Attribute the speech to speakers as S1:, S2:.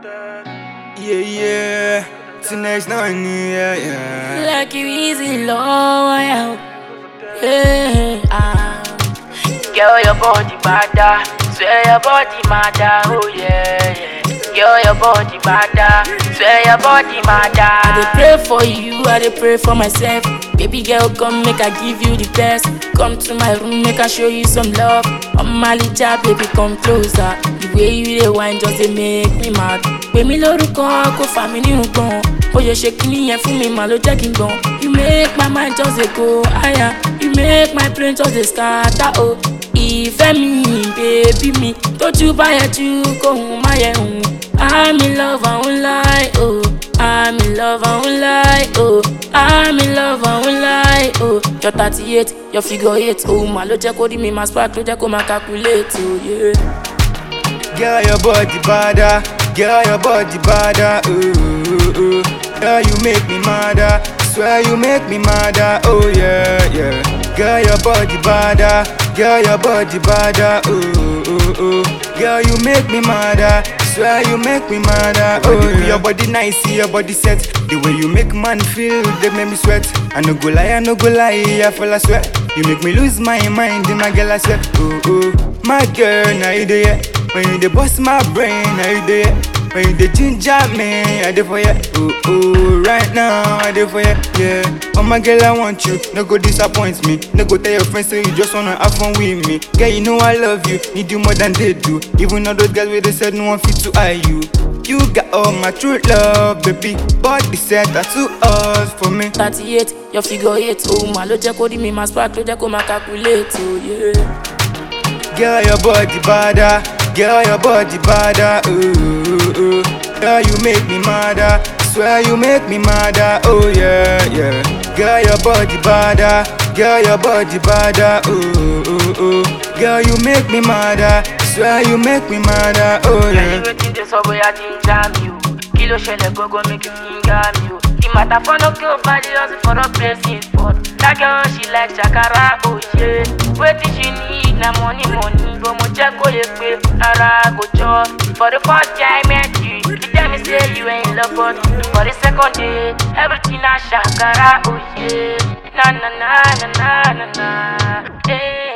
S1: Yeah, yeah. Tonight's not new, yeah, yeah.
S2: Like you easy low, yeah. Hey, ah. Girl, your body bada, swear your body madda, oh yeah, yeah. Girl, your body bada, swear your body madda. I dey pray for you, I dey pray for myself. Baby girl, come make I give you the best. Come to my room, make I show you some love. On my licha, baby, come closer. The way you dey wine just dey make me mad. Pè mí lórúkọ, kó fà mí ní nǹkan. Ó yẹ ṣe kíní yẹn fún mi, màá ló jẹ́ kí n gbọ̀n. You make my mind just dey go higher. You make my brain just dey scatter, oh. Ìfẹ́ mi, bébí mi, tójú bá yẹ jù kóhun má yẹ hùn. I'm in love, I won't lie, oh. I'm in love, I won't lie, oh. I'm in love, I won't lie, oh. Your thirty eight, your figure eight, oh. Màá ló jẹ́ kó rí mi, máa spark ló jẹ́ kó máa calculate, oh yeah.
S1: Girl, your body bada. Girl, your body bada. Ooh, ooh, ooh. Girl, you make me madder. Swear you make me madder. Oh yeah, yeah. Girl, your body bada. Girl, your body bada. Ooh, ooh, ooh. Girl, you make me madder. Swear you make me madder. Oh, yeah. Your body nice, see your body set. The way you make man feel, they make me sweat. I no go lie, I no go lie, I feel I sweat. You make me lose my mind, my girl I sweat. Oh, oh, my girl, now you there. When you dey bust my brain, now you there. When you dey ginger me, I dey for you. Oh oh, right now I dey for you. Yeah, oh my girl, I want you. No go disappoint me. No go tell your friends say you just wanna have fun with me. Girl, you know I love you. Need you more than they do. Even all those girls where they said no one fit to eye you. You got all my true love, baby. Body set to us for me.
S2: thirty eight, your figure eight, oh. Màá ló jẹ́ kó rí mi, máa spark ló jẹ́ kó máa calculate, oh yeah.
S1: Girl, your body bada. Girl, your body bada. Ooh, ooh. Girl, you make me madder. Swear you make me madder. Oh yeah, yeah. Girl, your body bada. Girl, your body bada. Ooh, ooh, ooh. Girl, you make me madder. Swear you make me madder. Oh yeah.
S2: wetin dey sọ bóyá ti ń já mi o kí ló ṣẹlẹ̀ gbogbo mi kì í ga mi o the matter for no kill body hustle for no blessing spot that girl she like shakara oh yeah wetin she need na money money but mo jẹ́ kó yẹ pé ara kò jọ for the first time I met you you tell me say you ain't love but for the second day everything na shakara oh yeah na na na na na na na. Hey.